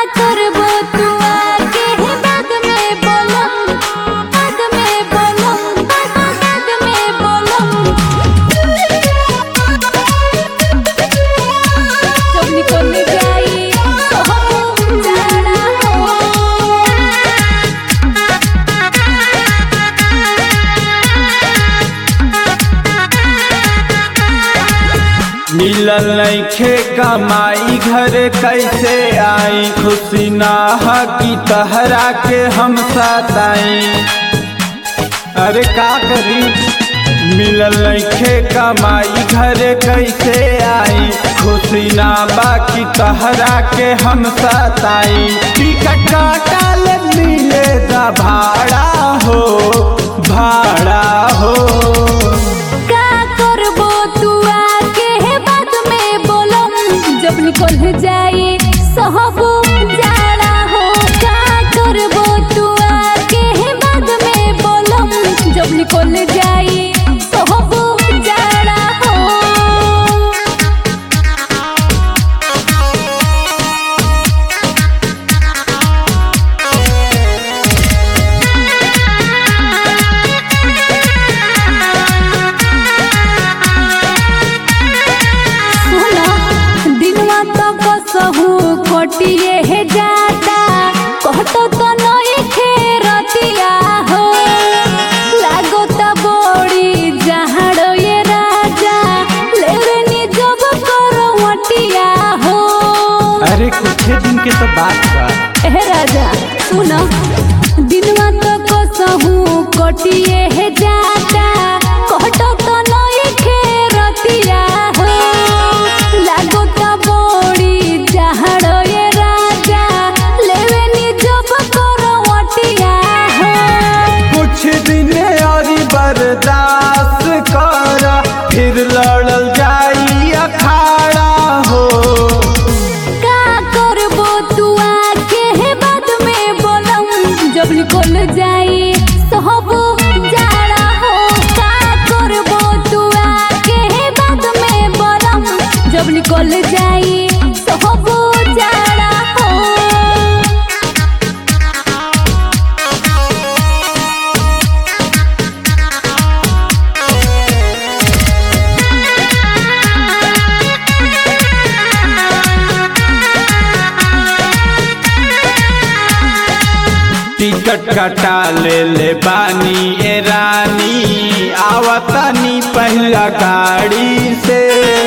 करबो तू आके बाद में बोलम बाद में बोलम बाद में बोलम जब निकल जाई तो हम जाना हो मिलल नइखे कमाई घर कैसे आई खुशी ना हा की तहरा के हम सताई अरे का करी मिलल नइखे कमाई घर कैसे आई खुशी ना बाकी तहरा के हम सताई टिकट काटल मिले दा भाड़ा हो भाड़ा हो का करबो तू आके बाद में बोलम जब निकल जाई सहब जाना हो का करबो तू आके बाद में बोलम जब निकल जाई सहब जाना हो सुना दिनवा तो कसहू कटिए हे जाता कहतो तो नई खेरतिया हो लागो त बड़ी जहाड़ो ये राजा लेवनी जब करो मटिया हो अरे कुछ दिन के तो बात बा ए राजा सुना दिनवा तो कसहू कटिए हे जाता कहतो तो नई खेरतिया हो लागो त बड़ी जहाड़ो ये राजा लेवनी जब करो मटिया हो कुछ दिन और बर्दाश्त कर फिर लड़ल जाई अखाड़ा हो का करबो तू आके हे बाद में बोलम जब निकल जाई सहब जाड़ा हो का करबो तू आके हे बाद में बोलम जब निकल जाई सहब जाड़ा हो टिकट कटा ले ले बानी ए रानी आवतनी पहला गाड़ी से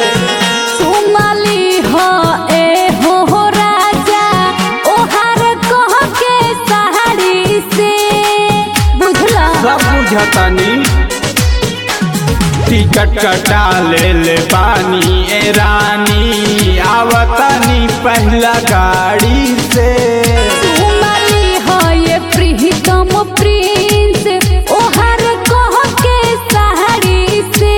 सुमली हो ए हो हो राजा ओहार कह के सहारी से बुझला सब बुझतनी टिकट कटा ले ले बानी ए रानी आवतनी पहला गाड़ी से सुमली हो ये प्रीतम प्रिंस ओहार कह के सहारी से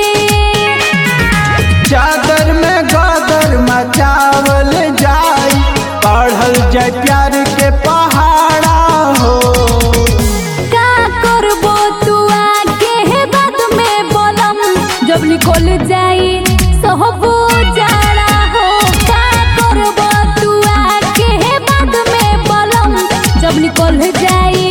चादर में गदर मचावल जाई पढ़ल जाय प्यार के पहाड़ा हो का करबो तू आके हे बाद में बोलम जब निकल जाई सहबो जाड़ा हो का करबो तू आके हे बाद में बोलम जब निकल जाई